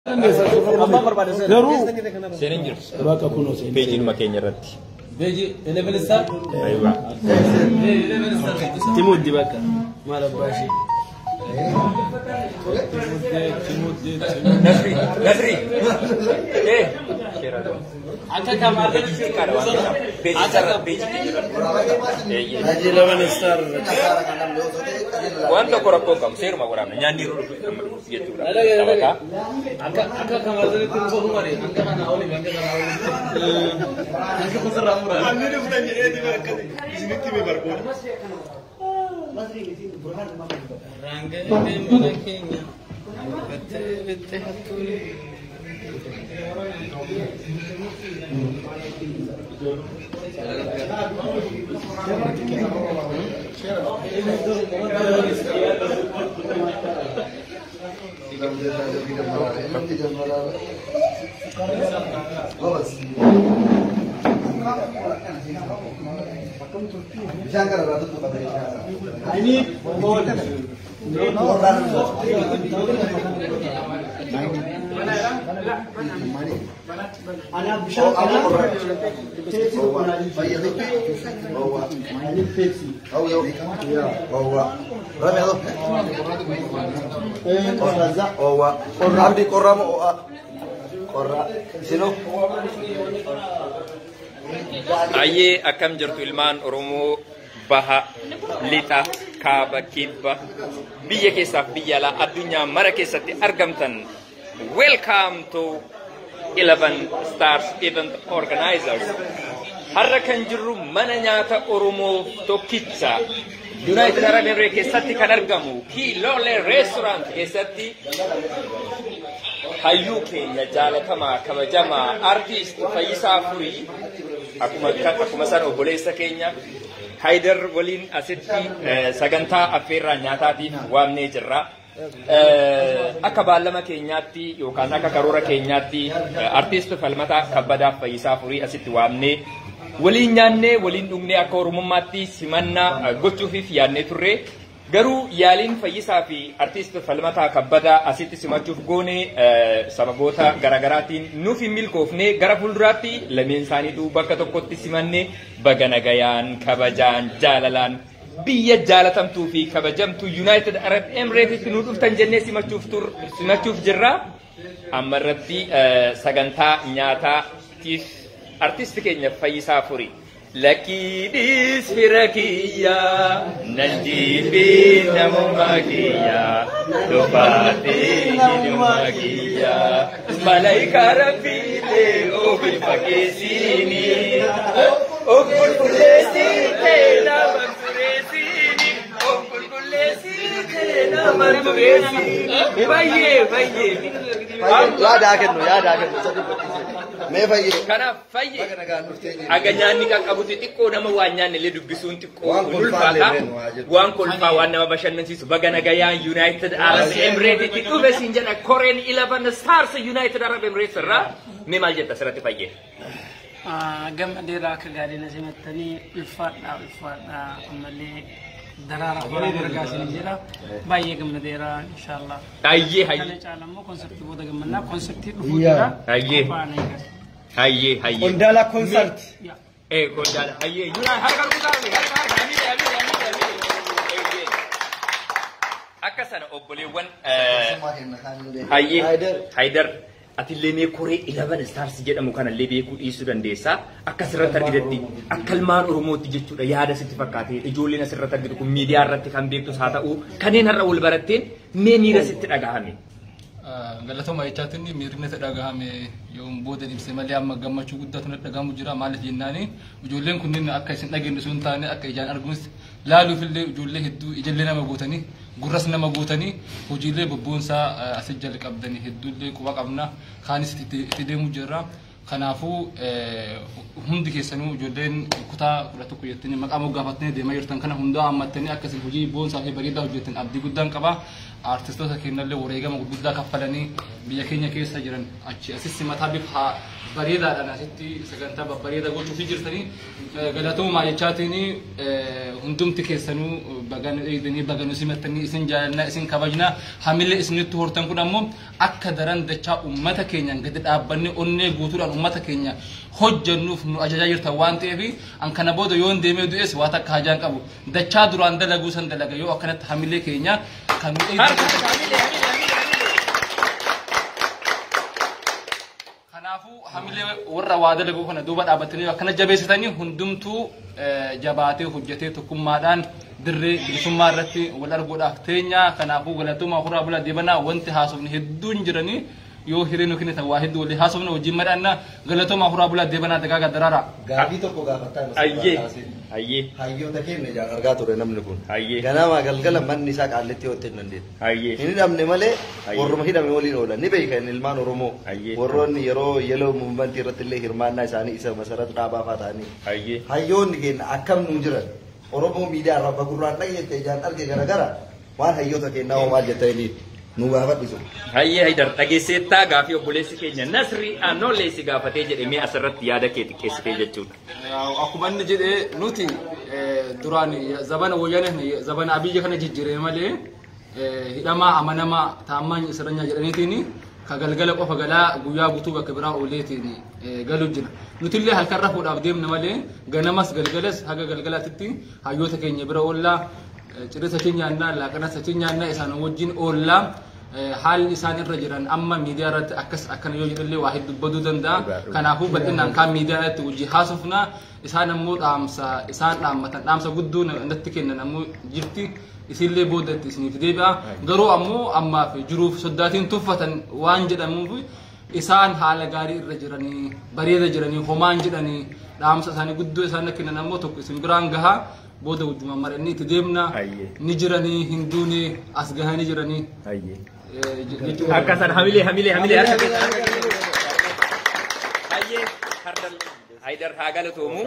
Garuu Seenaan jirtu bakka kunoo seenaa. peejiinuma keenya irratti. Beji, eleven star. Ayiwa. Eleven star. Timuddi bakka maal abbaa ishee. Nasri, Nasri. Eh. Akka kamaarra Xiqqaadha waan ta'eef. Peejii sarara peejii keenya irratti. Eeyyee. Hajji laban star. Waan tokko rakkoo qabu seeruma waraabna nyaanni yeroo dhufu amma dhufu jechuudha. Taphataa. Akka akka kamaarra itti dhufu mari. Akka kana oli, akka kana oli. Akka kusarraa mura. Rangee mana keenya. Battee battee hattuuni. Bishaan kana irraa tuttuqa Abdi qorraa moo ho'aa? Qorraa. Isinoo? Ayyee akkam jirtu ilmaan Oromoo baha lixa kaaba kibba biyya keessaaf biyya alaa addunyaa mara keessatti argamtan welcome to 11 stars event organizers har'a kan jirru mana nyaata Oromoo tokkicha United Arab Emirates keessatti kan argamu Kilole Restaurant keessatti hayyuu keenya jaalatamaa kabajamaa artiist Fayyisaa Furii akkuma akkuma san obboleessa keenya Haydar waliin asitti eh, sagantaa affeerraa nyaataatiif waamnee jirra. Eh, Akka baallama keenyaatti yookaan akka karoora keenyaatti eh, artiist Falmataa Kabbadaa Fayyisaa Furii asitti waamnee waliin nyaannee waliin dhugnee akka oromummaatti simannaa eh, gochuufiif yaadnee turre. Garuu yaaliin fayyisaa fi artiist falmataa kabbadaa asitti simachuuf goone eh, sababoota garaagaraatiin nuuf hin milkoofne gara fuulduraatti lameen isaaniitu bakka tokkotti simanne baga nagayaan kabajaan jaalalaan biyya jaalatamtuu fi kabajamtuu United Arab Emirates nu dhuftan jennee simachuuf tur simachuuf jirra. Amma irratti eh, sagantaa nyaataatiif artiist keenya fayyisaa furii. Lakkiidhis fira kiyya nan jiibbi namummaa kiyya dhufaatee hidhummaa kiyya malaayikaa rabbiilee ofi fageessini of qulqulleessitee nama tureessini of qulqulleessitee nama tureessini baay'ee baay'ee. Yaadaa kennu, yaadaa kennu. Sadi fakkii. Mee fayyee. Kanaaf fayyee. Baga nagaan dhuftee jirti. Aga nyaanni qaqqabuti xiqqoo nama waan nyaanne illee dubbisuun xiqqoo Waan kun kolfaa ulfaata. illee nu haa jedhu. Waan kolfaa waan nama bashannansiisu baga nagayaan United Arab Emirates itti dhufe siin jedha Koreen 11 Stars United Arab Emirates irraa mee maal jetta asirratti fayyee? gammadeera akka gaadina simattanii ulfaadha ulfaadha ammallee daraara horaa margaa isin jedha baay'ee gammadeera inshaallah Hayyee kana hayyee caala immoo konseptii booda gammannaa konseptii dhufuu jira Hayyee. Qophaa'anii eegas. hayyee hayyee. Qondaala konsert. Yaa. Eh qondaala hayyee United harka rukutaa harka harka hamilee hamilee hamilee hamilee. Akka sana obboleewwan eh, Summaa kenna kaanillee. Hayyee Haydar. Haydar atillee mee koree 11 stars jedhamu kanallee beekuu dhiisuu dandeessaa akka asirratti argitetti akka ilmaan oromootti jechuudha yaada sitti fakkaate ijoolleen asirratti argitu kun miidiyaa irratti kan beektus haa ta'u kanneen har'a wal baratteen mee miira sitti dhagahame. galatoma jechaatiin miirri natti dhagahame yoo booda ibse malee amma gammachuu guddaatu natti dhagahamu jira maaliif jennaani ijoolleen kunniin akka isin dhageenye sun taane akka ijaan arguunis laaluuf illee ijoollee hedduu ijallee nama gootanii gurras nama gootanii hojiilee bobboonsaa asii jalqabdanii hedduullee quba qabna kaanis itti itti deemu jirra Kanaafuu eh, hundi keessanuu ijoolleen kutaa kudha tokko jettanii maqaa moggaafattanii deemaa jirtan kana hundaa hammattanii akkasiin hojii boonsaa fi bareedaa hojjettan abdii guddaan qaba. Artistoota keenyallee wareegama gurguddaa kaffalanii biyya keenya keessa jiran achi asitti mataa bifa bareedaadhaan asitti sagantaa babbareedaa gochuufii jirtanii eh, galatoomaa jechaatiin eh, hundumti keessanuu bagan eegdanii bagan simattanii isin jaalannaa isin kabajnaa hamilee isinitti hortan kun ammoo akka daran dachaa ummata keenyaan gadi dhaabbanne onnee guutuudhaan ummata keenya hojjannuuf nu ajajaa jirtan waan ta'eef an kana booda yoon deemee du'es waa takka hajaan qabu dachaa duraan dalaguu san dalaga yoo akkanatti hamilee keenya kan nu eegdatan Kanaafuu hamilee warra waa dalaguu kana duuba dhaabbatanii akkana jabeessitanii hundumtuu eh, jabaatee hojjetee tokkummaadhaan dirree bilisummaa irratti wal arguudhaaf teenya. Kanaafuu galatoomaa horaa bulaa deebanaa wanti haasofni hedduun jiranii yoo hiriirri kennitan waa hedduu walii haasofna wajjin madhaannaa galatoomaa horaa bulaa deebanaa dagaaga daraaraa. Gaafii tokko gaafataa Ayyee. Ayyee. Hayyoota keenya ijaan argaa ture namni kun. Ayyee. Ganama galgala manni isaa qaalletti yoo hin dandeenya. Ayyee. Hin hidhamne malee Ayyee. warruma hidhame waliin oolan ni beekan ilmaan Oromoo. Ayyee. Warroonni yeroo yeloo muumantii irratti illee hirmaannaa isaanii isa masarata dhaabaa fa'aa ta'anii. Ayyee. Hayyoonni keenya akkam nuu jiran Oromoo miidiyaa irraa bagurraan dhageette ijaan arge garagara waan hayyoota keenyaa hoo maal jettanii nu gaafadhisu. Hayyee Haydar dhageesseettaa gaafii obboleessi keenya Nasri Anooleessi gaafatee jedhamee asirratti yaada kee xiqqeessitee jechuudha. Akkuma inni jedhee nuti eh, duraan zabana wayyaanee zabana abiyya kana jijjiiree malee eh, hidhamaa amanamaa taammaan isranya jedhaniitiin ka galgala qofa galaa guyyaa guutuu bakka biraa ooleetiin eh, galu jira. Nutillee halkan rafuudhaaf deemna malee ganamas galgalas haga galgalaatitti hayyoota keenya bira oollaa eh, cirisa achi nyaannaa laaqanas achi nyaannaa isaan wajjin oollaa. Eh, haalli isaan irra jiran amma miidiyaa irratti akkas akkana yoo jedhallee waa hedduu baduu danda'a. Kanaafuu bal'inaan kaan miidiyaa irratti hojii haasofna isaan ammoo dhaamsa isaan dhaammatan dhaamsa guddoo na- natti kennan ammoo jirti isinillee boodatti isiniif deebi'a. Garuu ammoo ammaaf jiruuf soddaatiin tuffatan waan jedhamuuf isaan haala gaarii irra jiranii bareeda jiranii homaan jedhanii dhaamsa isaanii guddoo isaan kennan ammoo tokko isin biraan gahaa booda wajjuma maranii itti deemna Ayyee. ni jiranii hin duune as gahanii jiranii. Hayyee. Eh, je- jechuudha. Akka sana hamilee hamilee hamilee harka keessa harka keessa. Hayyee hardal Haydar haa galatoomu.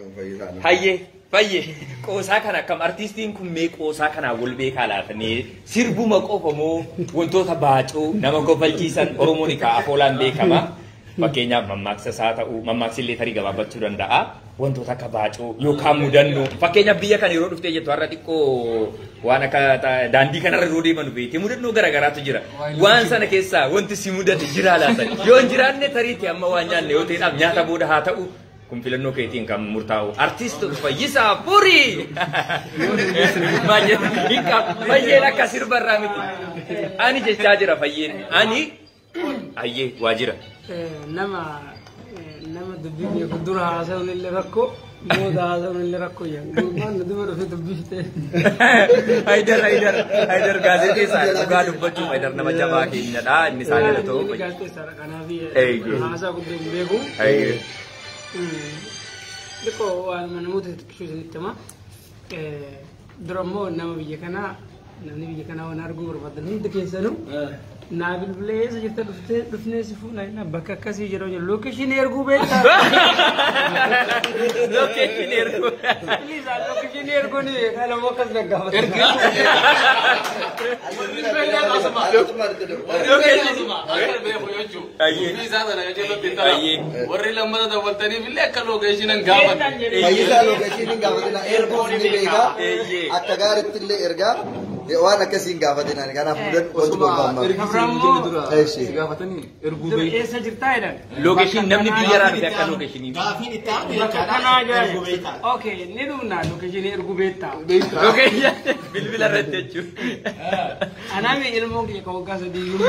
Hayyee fayyee qoosaa kana akkam artiistiin kun mee qoosaa kanaa wal beekaa laatanii sirbuma qofa moo wantoota baacoo nama kofalchiisan Oromoon egaa afoolaan beekama. Fakkeenyaaf mammaaksas haa ta'u mammaaksi tarii gabaabbachuu danda'a. Wantoota akka baacoo yookaan mudannoo fakkeenyaaf biyya kana yeroo dhuftee jettu har'a xiqqoo waan akka ta- daandii kanarra yeroo deeman beekte mudannoo garaagaraatu jira. Waan sana keessaa wanti si mudate jira laatan yoo hin jiraanne tariitti amma waan nyaanne yoo ta'edhaaf nyaata booda haa ta'u kun filannoo keetiin kan murtaa'u artiist Fayyisaa Furii maal jedhu hiika fayyeen akka sirbarraa miti ani jechaa jira fayyeen ani ayyee waa jira nama nama dubbii beeku dura haasa'uun illee rakkoo booda haasa'uun illee rakkoo yaa gurbaan nu dura dhufee dubbifte Haydar Haydar Haydar gaazexeessaa dhugaa dubbachuuf Haydar nama jabaa keenyadha inni isaa jala ta'u Inni gaazexeessaadha kanaaf Eeyyee. haasaa guddoo hin beeku Hayyee Xiqqoo waan namoota xixiqqoo isinitti hima. Dura immoo nama biyya kanaa namni biyya kanaa waan arguu barbaadan hundi keessanuu naa bilbilee eessa jirta dhuftee dhufnee si fuunaa jenna bakka akkasii jedhamu jira lookeeshinii erguu beektaa. Lookeeshinii erguu. Liisa lookeeshinii erguun dhala moo akkas gaggaafata. Hayyee. warri lammata dabaltaniif illee akka lookeeshinan gaafatan. Fayyisaa lookeeshiniin gaafatina erguu ni beekaa Eeyyee. akka gaariitti illee ergaa waan akkasiin gaafatina kanaaf mudan wanti golfammaa. Eeshi. gaafatanii erguu Dura beeku. eessa jirtaa jedhan. Lookeeshin namni biyya irraa dhufe akka lookeeshinii. Bakka kanaa jira. Okay, ni dhumna lookeeshinii erguu beektaa. Lookeeshin bilbila irratti jechuudha. Anaami ilmoo kiyya kan waggaa sadii iyyuu.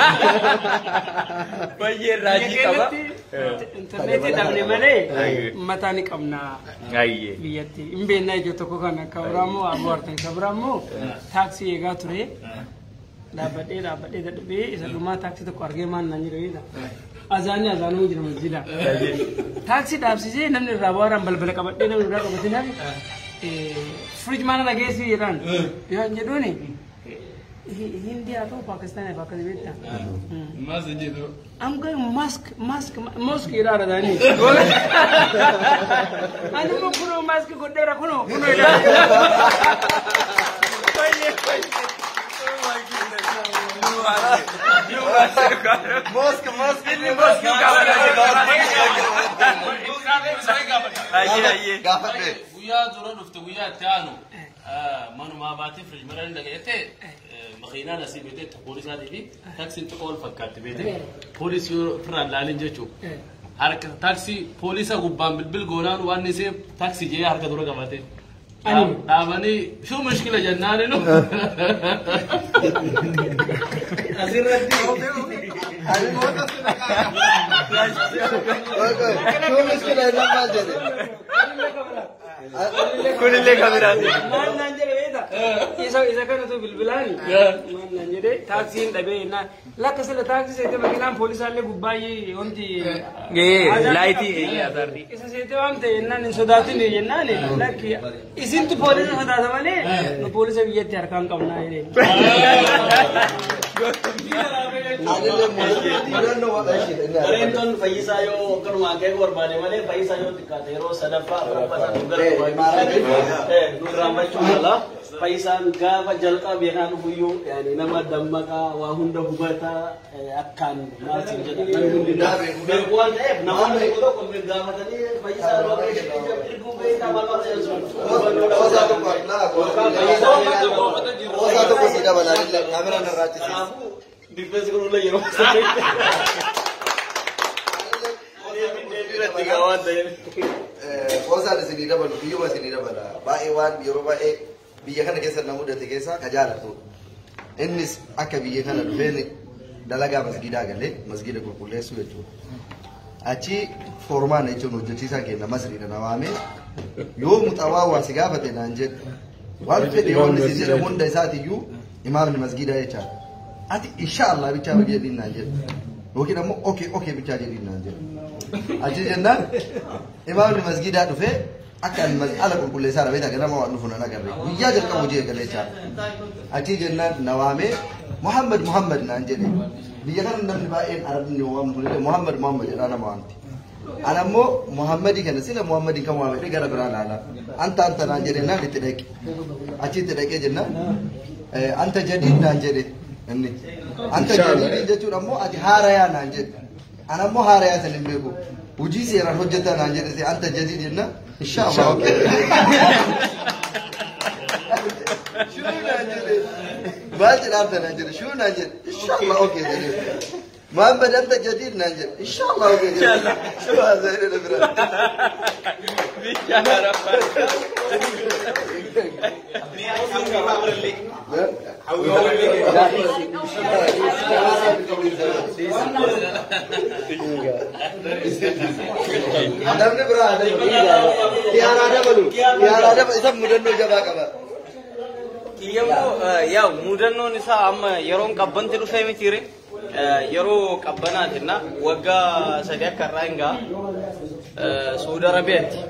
Baay'ee raajii qaba. Intarneetii dhabne malee Ayyee. mataa ni qabna Hayyee. biyyatti. Hin beeknaa ijoo tokko kana kan biraammoo ammoo artan kan biraammoo taaksii eegaa ture. Dhaabbadhee dhaabbadhee dadhabee isa dhumaa taaksii tokko argee maan naan jedhu beektaa. Azaanii azaanuu jira masjida. Taaksii dhaabsisee namni irraa bu'aaraan balbala qabadhee namni irraa qabatee naaf firiij maana dhageessii jedhaan. Yoo jedhuuni hindi haa ta'u paakistaan bakka beektaa. Maas jedhu. I'm going mask, mask, mask ilaala daanii. Ani immoo kunoo mask godheera kunoo kunoo ilaala. Mosque, mosque. Gaafadhe. guyyaa dura dhufte guyyaa itti aanu manumaa baatee firiijmaraan dhaga'ete makiinaan asii beekte poolisaatii fi taaksiin xiqqoo ol fakkaatti beekte poolisii yoo ofirraan laalin jechuudha. Harka taaksii poolisa gubbaan bilbil goonaan waan isee taaksii jee harka dura qabate. Dhaabanii shuu mushkila jennaani nu. Shuu miskila irraa maal jedhe? Kunillee kabiraati. Maal naan jedhe beektaa? Isa isa kanatu bilbilaani. Maal naan jedhe taaksiin dhabee jennaan. Lakka sila taaksii seete makiinaan poolisaallee gubbaayyee wanti. Laayitii eeyyee asaarri. Isa seete waan ta'e jennaan hin sodaatin jennaan lakki isintu poolisa sodaata malee nu poolisa biyyatti harkaan qabnaa jedheen. Adillee mudannoo waan ishee Bareedoon fayyisaa yoo akkanuma akeeku barbaade malee fayyisaa yoo xiqqaate yeroo sadaffaa arfaffaa nu gara nu raamachuu mala fayyisaan gaafa jalqaba beekaan dhufuyyuu yaani nama dammaqaa waa hunda hubataa akkaan maaltiin jedhan namni hundi beeku waan ta'eef namoonni tokko tokko nu gaafatanii fayyisaa yoo erguu beekaa maal maal jedhan sun Qoosaa tokko qoosaa tokko si dabalaa illee kaameraan irraa cisiis. Kanaafuu difeensi kunillee yeroo saddeetti. Irratti gaa waan ta'eef. Qoosaan isinii dabalu biyyuma isinii dabala baay'ee waan yeroo baay'ee biyya kana keessa na mudate keessaa ka jaalatu. Innis akka biyya kana dhufeen dalagaa masgiidaa galee masgiida qulqulleessuu jechuudha. Achi foormaan jechuun hojjechiisaan keenya masriidha na waamee yoo muxawaa waa si gaafate naan jedhe waan fedhe wanni si jedhamu hunda isaatiyyuu imaamni masgiidaa jechaadha. Ati insha Allah bichaa jedhiin naan jedhe yookiin ammoo okee okee bichaa jedhiin naan jedhe. Achi jennaan imaamni masgiidaa dhufee akka ani mas- ala qulqulleessaa dha beektaa ganama waan dhufu nan agarre guyyaa jalqabu hojii eegalee jechaadha. Achi jennaan na waamee Muhammad Muhammad naan jedhe biyya kana namni baay'een arabni waamnu kunillee Muhammad Muhammad jedhaa nama waamti. Ana ammoo Muhammadii kana sila Muhammadii kan waamedhe gara biraa laala. Anta anta naan jedhe naan itti dhaqe. Achi itti dhaqee jennaan eh, anta jadiid naan jedhe inni. Anta jadiid jechuun ammoo ati haarayaa naan jedhe. Ana ammoo haarayaa san hin beeku. Hujii seeraan hojjetaa naan jedhe se anta jadiid jennaan inshallah okay. Shuu naan jedhe. Maal jedhaamta naan jedhe shuu naan jedhe inshallah okay jedhe. Muhammad anta jadiid naan jedhe inshallah okay jedhe. Shuu haasa'e dha biraa. Namni biraa xiyyaara dabalu xiyyaara dabalu isa mudannoo jabaa qaba. Kiyyamoo yaa mudannoon isaa amma yeroon qabbanti dhufee mitiire yeroo qabbanaatinna waggaa sadi akka irraa hingaa Suudi Arabiyaatti.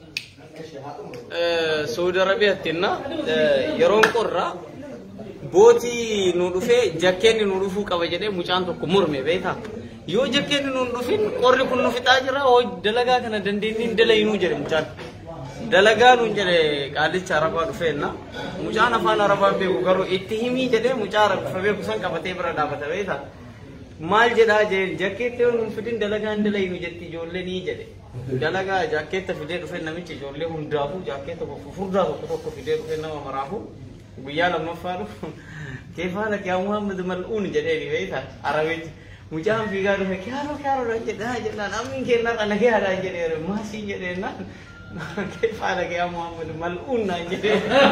Suudi Arabiyaattinna yeroon qorraa bootii nu dhufee jakkeenni nu dhufuu qaba jedhee mucaan tokko murme beekaa. Yoo jakkeenni nu hin dhufin qorri kun nu fixaa jira hoo dalagaa kana dandeenyiin dalaginuu jedhe mucaan. dalagaa nuun jedhe qaalicha arabaa dhufeenna mucaan afaan arabaa beeku garuu itti himii jedhee mucaa arabaa beeku san qabatee bira dhaabata beeta maal jedhaa jeen jakkeetti yoo nuun fidin dalagaa hin dalaynu jetti ijoollee nii jedhe dalagaa jakkeetta fidee dhufe namichi ijoollee hundaafuu jakkeetta furdaa tokko tokko fidee dhufe nama maraafu guyyaa lammaffaa dhufu keefaana kee muhammad mal'uun jedhee beeta arabichi mucaan fiigaa dhufe kiyaaroo kiyaaroo jedhaa jedhaan ammiin kennaa kana kiyaadhaa jedhee maasii jedheenaan كيف حالك يا محمد ملعون جدي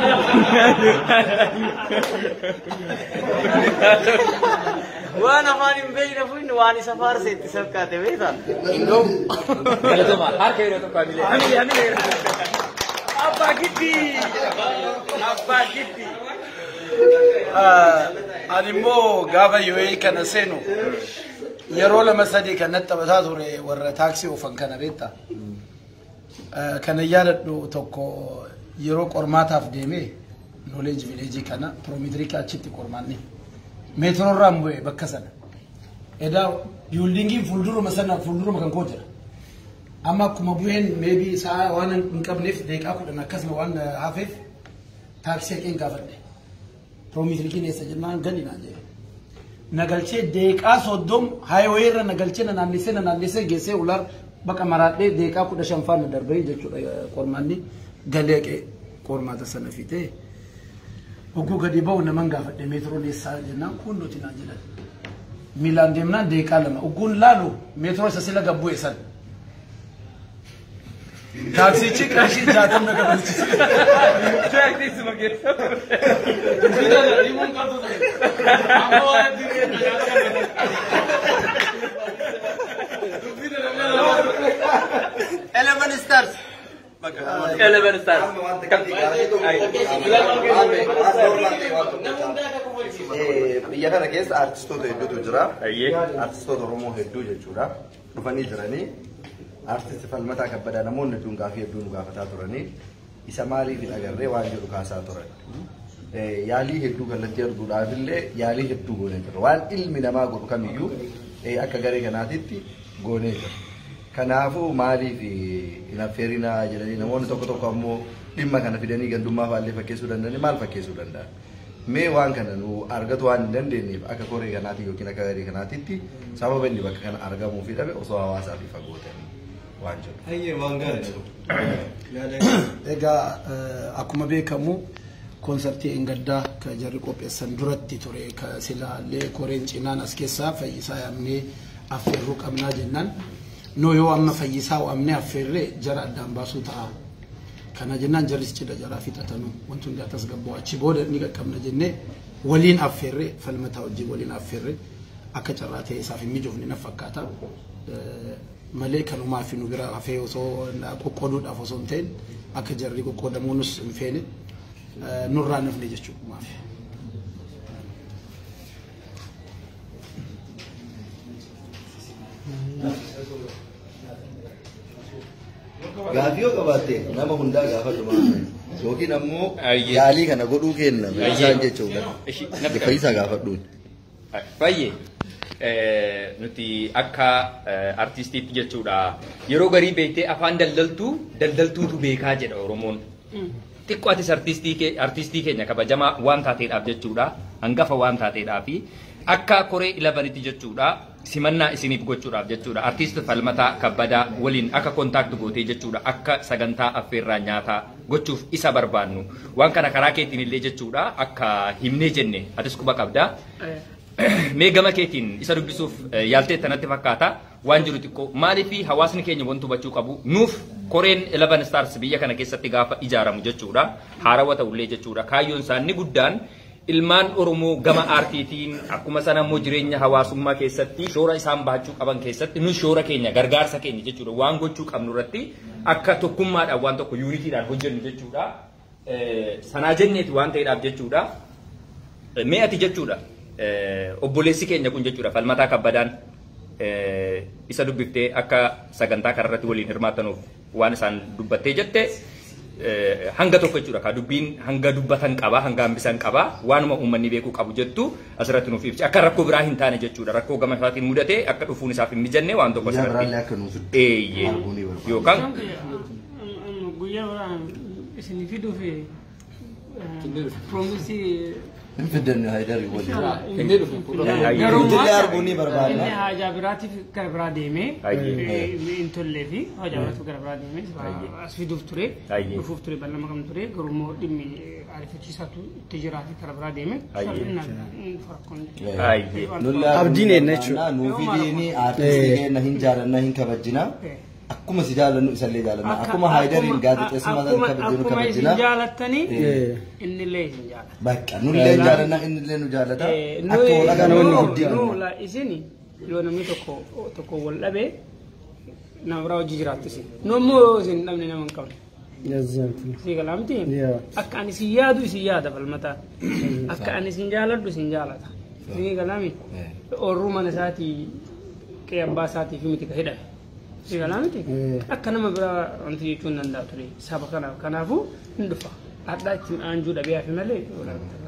وانا ماني مبين فين واني سفار سيت سبكات بيتا Galatoomaa harka yeroo tokko hamilee. Hamilee hamilee. Abbaa giddii! Abbaa giddii! Ani immoo gaafa UAE kana seenu yeroo lama sadii kan natti taphataa ture warra taaksii oofan kana beektaa. Kana yaadadhu tokko yeroo qormaataaf deemee knowledge village kana piroomeetirii achitti qormaanni meetroorraan bu'e bakka sana edaa biildingiin fuulduruma sana fuulduruma kan koo jira amma akkuma bu'een meebii sa'a waan hin qabneef deeqaa kudhan akkasuma waan hafeef taaksii haqeen gaafadhe piroomiisilikiin eessa jennaan gadi naan jedhe nagalchee deeqaa soddom haayiwee irra nagalchee na naannessee na naannessee geessee ular baqa maraadhee deeqaa kudha shanfaa na darbee jechuudha qormaanni galeeqee qormaata sana fitee hogguu gadi ba'u naman gaafadhe meetroon eessaa jennaan kun nuti naan jedhan miilaan deemnaan deeqaa lama hogguun laalu meetroo isa sila gabbuu san taaksichi qarshii jaatamna gabalchise Eleven stars. Eleven stars. Amma wanta kan biyya kana keessa artistoota hedduutu jira. Ayyee. Artistoota Oromoo hedduu jechuudha. Dhufanii jiranii. Artisti Falmataa Kabbadaa namoonni hedduun gaafii hedduu nu gaafataa turanii. Isa maaliif hin agarree waan jedhu kaasaa turan. Eh, Yaalii hedduu kallattii arguudhaaf illee yaalii hedduu goonee jira. Waan ilmi namaa godhu kamiyyuu eh, akka garee kanaatitti goonee jira. Kanaafuu maaliif hin affeerinaa jedhanii namoonni tokko tokko ammoo dhimma kana fidanii gandummaa faallee fakkeessuu danda'anii maal fakkeessuu danda'an? Mee waan kana nu argatu waan hin dandeenyeef akka koree kanaatti yookiin akka garee kanaatitti sababa inni bakka kana argamuu fi dhabe osoo hawaasaa fi fagoo ta'anii waan jedhu. Hayyee waan gaarii Egaa eh, akkuma beekamu koonsartii Engaddaa ka jarri qopheessan duratti ture ka silaallee koreen cinaan as keessaa fayyisaa yaamnee affeerruu qabnaa jennaan noo yoo amma fayyisaa waamnee affeerree jara addaan baasuu ta'a. Kana jennaan jarris cidha jaraa fixatanuu wanti hundi akkas gabboo achi booda ni qaqqabna jennee waliin affeerree falmataa wajjin waliin affeerree akka carraa ta'e isaaf hin mijoofne na fakkaata. Eh, malee kanumaa fi nu bira hafee osoo qoqqooduudhaaf osoo hin ta'in akka jarri qoqqoodamuunis hin feene eh, nurraa nafne jechuudha maaf. Gaafii yoo qabaatte nama hundaa gaafadhu maal yookiin ammoo Ayyee. yaalii kana godhuu kenna Ayyee. isaan jechuudha. Ishi, natti Fayyisaa gaafadhuun. Baay'ee eh, nuti akka eh, artistiitti jechuudha yeroo garii beektee afaan daldaltuu daldaltuutu beekaa jedha Oromoon. Xiqqoo atis artistii kee- artistii keenya kabajamaa waan taateedhaaf jechuudha hangafa waan taateedhaafi akka koree ilabanitti jechuudha simannaa isiniif gochuudhaaf jechuudha artiist falmataa kabbadaa waliin akka kontaakti gootee jechuudha akka sagantaa affeerraa nyaataa gochuuf isa barbaannu waan kana karaa keetiin illee jechuudha akka himnee jenne atis quba qabdaa. Mee gama keetiin isa dubbisuuf eh, yaaltee tanatti fakkaata waan jiru xiqqoo maaliifi hawaasni keenya wanti hubachuu qabu nuuf koreen 11 stars biyya kana keessatti gaafa ijaaramu jechuudha haarawwa ta'ullee jechuudha kaayyoon isaa inni guddaan ilmaan oromoo gama aartiitiin akkuma sana immoo jireenya hawaasummaa keessatti shoora isaan bahachuu qaban keessatti nu shoora keenya gargaarsa keenya jechuudha waan gochuu qabnu irratti akka tokkummaadhaan waan tokko yuunitiidhaan hojjennu jechuudha Eh, sanaa jenneeti waan ta'eedhaaf jechuudha. Mee ati jechuudha eh, obboleessi keenya kun jechuudha falmataa kabbadaan eh, isa dubbiftee akka sagantaa kanarratti waliin hirmaatanuuf waan isaan dubbattee jette eh, hanga tokko jechuudha ka dubbiin hanga dubbatan qaba hanga hambisan qaba waanuma uummanni beekuu qabu jettu asirratti nuuf ibsi akka rakkoo biraa hin taane jechuudha rakkoo gama isaatiin mudate akka dhufuun isaaf hin mijanne waan tokko Guyyaa biraallee asirratti akka nuuf eeyyee arguu ni barbaada. yookaan guyyaa biraan isinii fiduuf piroomisii Hin fiddanne Haayidarii waliin. Inni dhufu garuu Illee arguu ni barbaadna. inni haajaa biraatiif gara biraa deemee Ayyee. hin tollee fi haajaa biraatiif gara biraa deemee as fiduuf ture Ayyee. dhufuuf ture bal'ama kam ture garuu immoo dhimmi ariifachiisaatu itti jiraate gara biraa deeme Ayyee. farakkoon Ayyee. Nulla Abdiin eenna jechuudha. Nuufi diini aartistii keenya hin jaalanna hin kabajjina. Akkuma si jaalannu isallee jaalanna. Akkuma Haayidariin gaazexeessummaa sana kabajinu akkuma isin kabajina. jaalattanii Eh, innillee isin jaalata Bakka nullee jaalanna innillee nu jaalata. Akka wal namoonni agarru guddina. la isin yoo namni tokko tokko wal dhabe nama biraa hojii jiraattu isin nu immoo yoo isin hin dhabne nama hin qabne exactly. sii galaamti Yeah. akka ani isin yaadu isin yaada falmataa akka ani isin jaaladhu isin jaalata sii galaami oorruu mana isaatii qe'ee abbaa isaatii fi miti ka hidhame sii galaamiti Eh. akka nama biraa wanti jechuun danda'a ture saba kanaaf kanaafuu hin dhufa hadhaa ittiin aanjuu dhabee hafi malee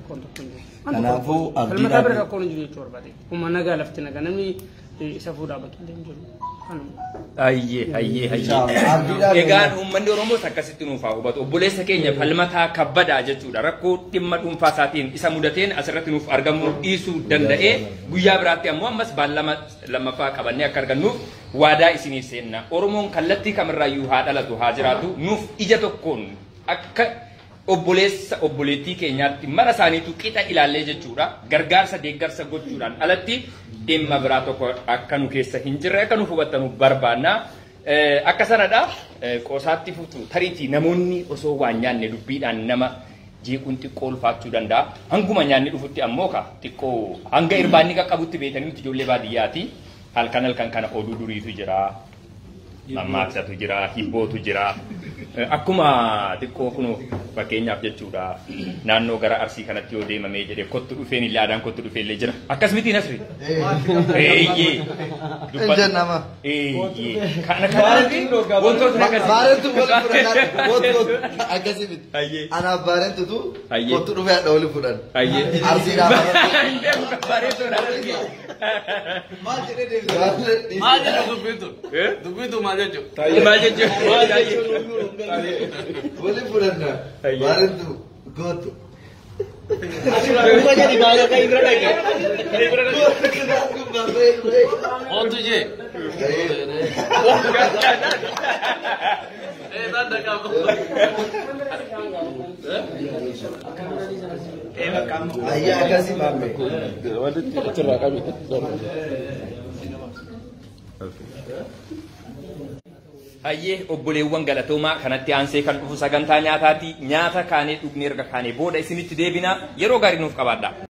rakkoon tokko hin jiru. Kanaafuu abdiidhaan- Falmataa bira rakkoon hin jiru jechuu barbaade. Kuma nagaa lafti nagaa namni isa fuudhaa bakka illee hin jiru. Kanuma. Ayyee, ayyee, Inshallah. ayyee. Abdiidhaan Egaan uummanni Oromoos akkasitti nuuf haa hubatu. Obboleessa keenya falmataa kabbadaa jechuudha. Rakkoo dhimma dhuunfaa isaatiin isa mudateen asirratti nuuf argamuu dhiisuu danda'ee guyyaa biraatti ammoo ammas baallama lammaffaa qabannee akka argannuuf waadaa isiniif seenna. Oromoon kallattii kamirraayyuu haa dhalatu haa jiraatu nuuf ija tokkoon akka obboleessa obboleettii keenyaatti mara isaaniitu qixa ilaallee jechuudha. Gargaarsa deeggarsa gochuudhaan alatti dhimma biraa tokko akka nu keessa hin jirre akka nu hubattanu barbaanna. Eh, Akka sanadha eh, qoosaatti futu tariitii namoonni osoo waan nyaanne dubbiidhaan nama jeequun xiqqoo ulfaachuu danda'a. Hanguma nyaanni dhufutti ammoo ka xiqqoo hanga irbaanni qaqqabutti beekanii nuti ijoollee baadiyyaati. Halkan halkan kana oduu duriitu jira. Mammaaksatu jira, hibbootu jira. Eh, Akkuma xiqqoo kun fakkeenyaaf jechuudha naannoo gara arsii kanatti yoo deemamee jedhee kottu dhufeen illee aadaan kottu dhufee illee jira. Akkas miti nasri. Eeyyee. Ejjan nama. Eeyyee. Kana kanaatti wantoota akkasii. Baarentu wal fudhannaa wot wot akkasii miti. Ayyee. Anaaf baarentutu Ayyee. kottu dhufee hadha wali fudhan. Ayyee. Arsiidhaaf. Bareedoodha. Maal jedhee deebisaa? Maal jedhu dubbiin tun? Eh? Dubbiin tun maal jechuudha? Maal jechuudha? Wali fudhanna. Ayyee. Baarentu gootu. Ooltu jee. Eh, tanda qabu. Ayyee akkasii maamme. Hayyee obboleewwan galatoomaa kanatti aansee kan dhufu sagantaa nyaataati. Nyaata kaanee dhugnee erga kaanee booda isinitti deebina yeroo gaarii nuuf qabaadha.